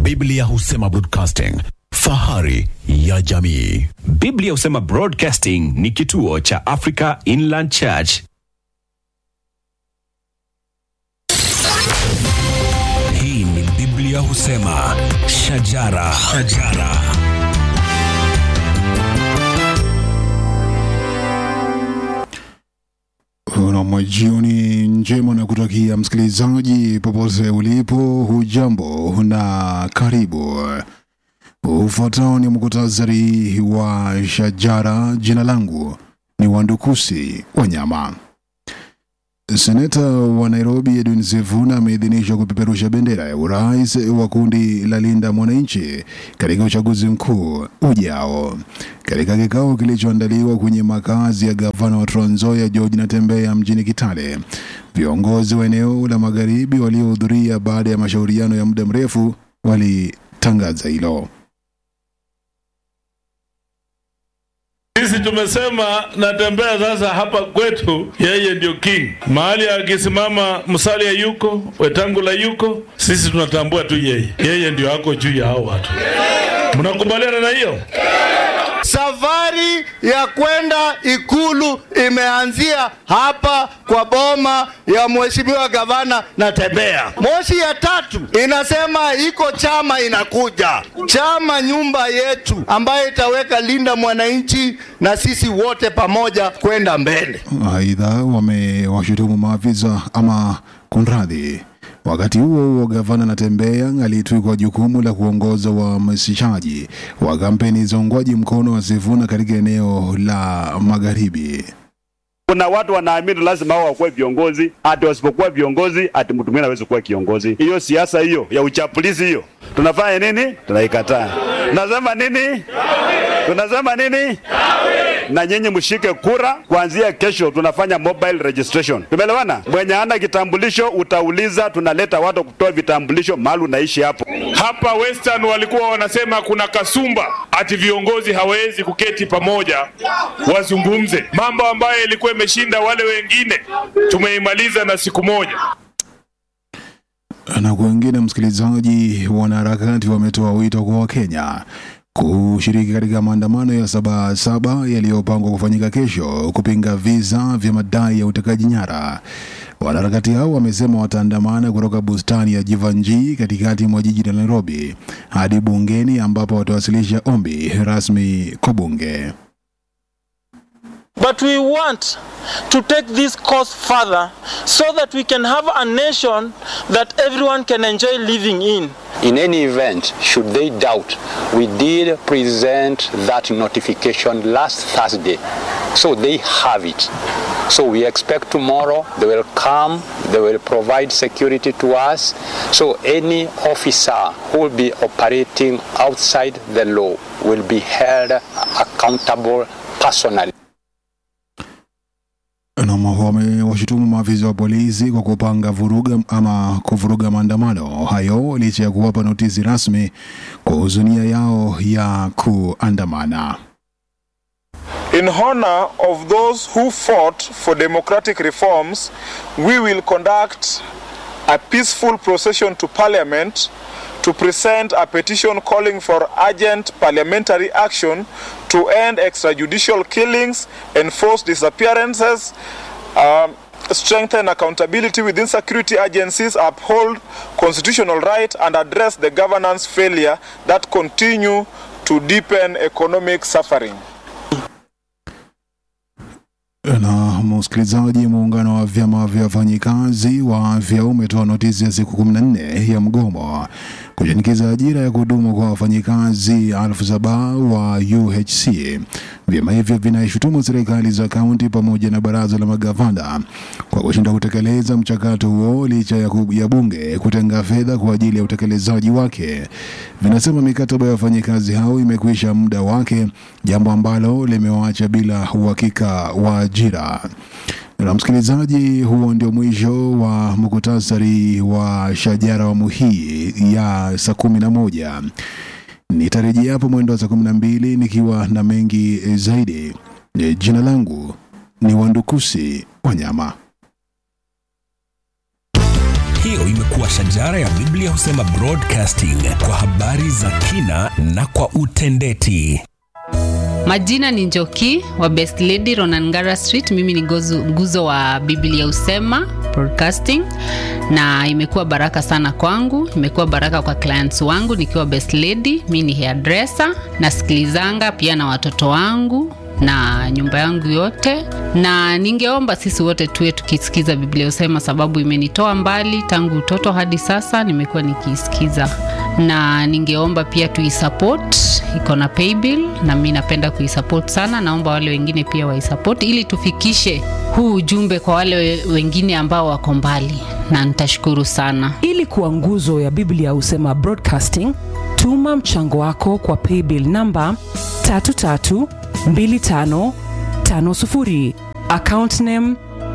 Biblia husema broadcasting, fahari ya jamii. Biblia husema Broadcasting ni kituo cha Africa Inland Church. Hii ni Biblia husema shajara, shajara. Una jioni njema na kutakia msikilizaji popote ulipo, hujambo na karibu. Ufuatao ni muktasari wa shajara. Jina langu ni Wandukusi Wanyama. Seneta wa Nairobi Edwin Sifuna ameidhinishwa kupeperusha bendera ya urais wa kundi la Linda Mwananchi katika uchaguzi mkuu ujao. Katika kikao kilichoandaliwa kwenye makazi ya gavana wa Trans Nzoia George Natembeya mjini Kitale, viongozi wa eneo la magharibi waliohudhuria baada ya mashauriano ya muda mrefu walitangaza hilo. Sisi tumesema Natembeya sasa hapa kwetu, yeye ndio king. Mahali akisimama Musalia yuko, Wetangula yuko, sisi tunatambua tu yeye, yeye ndio ako juu ya hao watu. Mnakubaliana na hiyo? Safari ya kwenda ikulu imeanzia hapa kwa boma ya mheshimiwa gavana Natembeya. Moshi ya tatu inasema iko chama inakuja, chama nyumba yetu, ambayo itaweka Linda Mwananchi na sisi wote pamoja kwenda mbele. Aidha, wamewashutumu maafisa ama kunradhi. Wakati huo huo, gavana Natembeya alitwikwa jukumu la kuongoza uhamasishaji wa kampeni za uungwaji mkono wa Sifuna katika eneo la magharibi. Kuna watu wanaamini lazima hao wakuwe viongozi, ati wasipokuwa viongozi ati mtu mwingine hawezi kuwa kiongozi. Hiyo siasa hiyo ya uchapulizi hiyo, tunafanya nini? Tunaikataa. Tunasema nini? Tunasema nini? Na nyinyi mshike kura kuanzia kesho, tunafanya mobile registration. Tumeelewana? Mwenye hana kitambulisho utauliza, tunaleta watu kutoa vitambulisho mahali unaishi hapo. Hapa Western walikuwa wanasema kuna kasumba, ati viongozi hawezi kuketi pamoja wazungumze mambo ambayo ilikuwa imeshinda wale wengine, tumeimaliza na siku moja. Na kwa wengine, msikilizaji, wanaharakati wametoa wito kwa Wakenya kushiriki katika maandamano ya Sabasaba yaliyopangwa kufanyika kesho kupinga visa vya madai ya utekaji nyara. Wanaharakati hao wamesema wataandamana kutoka bustani ya Jivanji katikati mwa jiji la Nairobi hadi bungeni ambapo watawasilisha ombi rasmi kwa bunge. But we want to take this cause further so that we can have a nation that everyone can enjoy living in. In any event, should they doubt, we did present that notification last Thursday. So they have it. So we expect tomorrow they will come, they will provide security to us. So any officer who will be operating outside the law will be held accountable personally. na wamewashutumu maafisa wa polisi kwa kupanga vuruga ama kuvuruga maandamano hayo licha ya kuwapa notisi rasmi kuhusu nia yao ya kuandamana. In honor of those who fought for democratic reforms, we will conduct a peaceful procession to Parliament to present a petition calling for urgent parliamentary action to end extrajudicial killings, enforce disappearances, um, strengthen accountability within security agencies, uphold constitutional right, and address the governance failure that continue to deepen economic suffering. Na msikilizaji, muungano wa vyama vya wafanyikazi wa afya umetoa notisi ya siku 14 ya mgomo kushinikiza ajira ya kudumu kwa wafanyikazi elfu saba wa UHC. Vyama hivyo vinaishutumu serikali za kaunti pamoja na baraza la magavana kwa kushindwa kutekeleza mchakato huo licha ya, ku, ya bunge kutenga fedha kwa ajili ya utekelezaji wake. Vinasema mikataba ya wafanyikazi hao imekwisha muda wake, jambo ambalo limewaacha bila uhakika wa ajira. Na msikilizaji, huo ndio mwisho wa muktasari wa shajara awamu hii ya saa kumi na moja. Nitarejea hapo mwendo wa saa kumi na mbili nikiwa na mengi zaidi. Jina langu ni Wandukusi Wanyama. hiyo imekuwa shajara ya Biblia husema broadcasting kwa habari za kina na kwa utendeti. Majina ni Njoki wa Best Lady Ronangara Street. Mimi ni gozu, nguzo wa Biblia Usema Broadcasting, na imekuwa baraka sana kwangu, imekuwa baraka kwa clients wangu nikiwa Best Lady. Mimi ni hairdresser, nasikilizanga pia na watoto wangu na nyumba yangu yote, na ningeomba sisi wote tuwe tukisikiza Biblia Usema, sababu imenitoa mbali tangu utoto hadi sasa, nimekuwa nikiisikiza, na ningeomba pia tuisupport, iko na paybill na mi napenda kuisupport sana. Naomba wale wengine pia waisupport ili tufikishe huu ujumbe kwa wale we- wengine ambao wako mbali, na nitashukuru sana. ili kuwa nguzo ya biblia husema broadcasting tuma mchango wako kwa paybill namba 332550 account name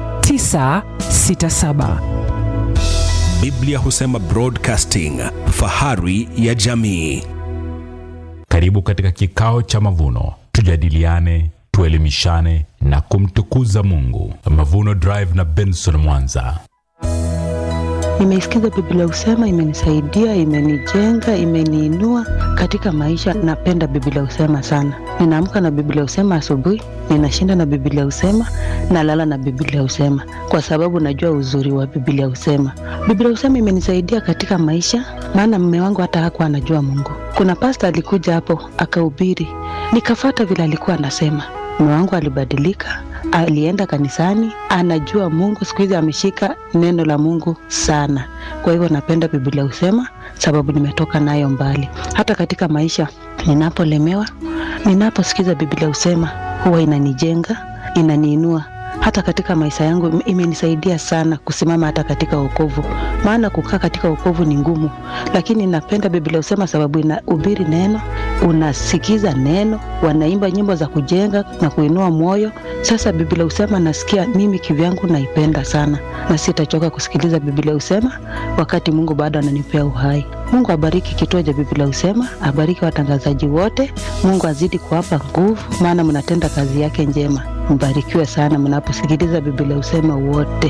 967 Biblia husema broadcasting, fahari ya jamii. Karibu katika kikao cha mavuno, tujadiliane, tuelimishane na kumtukuza Mungu. Mavuno Drive na Benson Mwanza. Nimeisikiza Biblia Usema, imenisaidia, imenijenga, imeniinua katika maisha. Napenda Biblia Usema sana. Ninaamka na Biblia Usema asubuhi, ninashinda na Biblia Usema, nalala na Biblia Usema kwa sababu najua uzuri wa Biblia Usema. Biblia Usema imenisaidia katika maisha, maana mume wangu hata hakuwa anajua Mungu. Kuna pasta alikuja hapo akahubiri, nikafata vile alikuwa anasema. Mume wangu alibadilika, alienda kanisani, anajua Mungu. Siku hizi ameshika neno la Mungu sana. Kwa hivyo napenda Biblia Usema sababu nimetoka nayo mbali. Hata katika maisha ninapolemewa, ninaposikiza Biblia Usema huwa inanijenga, inaniinua hata katika maisha yangu im- imenisaidia sana kusimama hata katika wokovu, maana kukaa katika wokovu ni ngumu, lakini napenda Biblia Usema sababu inahubiri neno, unasikiza neno, wanaimba nyimbo za kujenga na kuinua moyo. Sasa Biblia Usema nasikia mimi kivyangu naipenda sana, na sitachoka kusikiliza Biblia Usema wakati Mungu bado ananipea uhai. Mungu abariki kituo cha Biblia Usema, abariki watangazaji wote. Mungu azidi kuwapa nguvu, maana mnatenda kazi yake njema. Mbarikiwe sana mnaposikiliza Biblia Usema wote.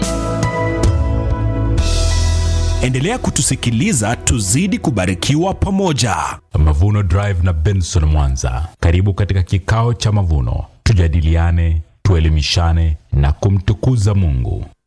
Endelea kutusikiliza, tuzidi kubarikiwa pamoja. Mavuno Drive na Benson Mwanza. Karibu katika kikao cha mavuno, tujadiliane, tuelimishane na kumtukuza Mungu.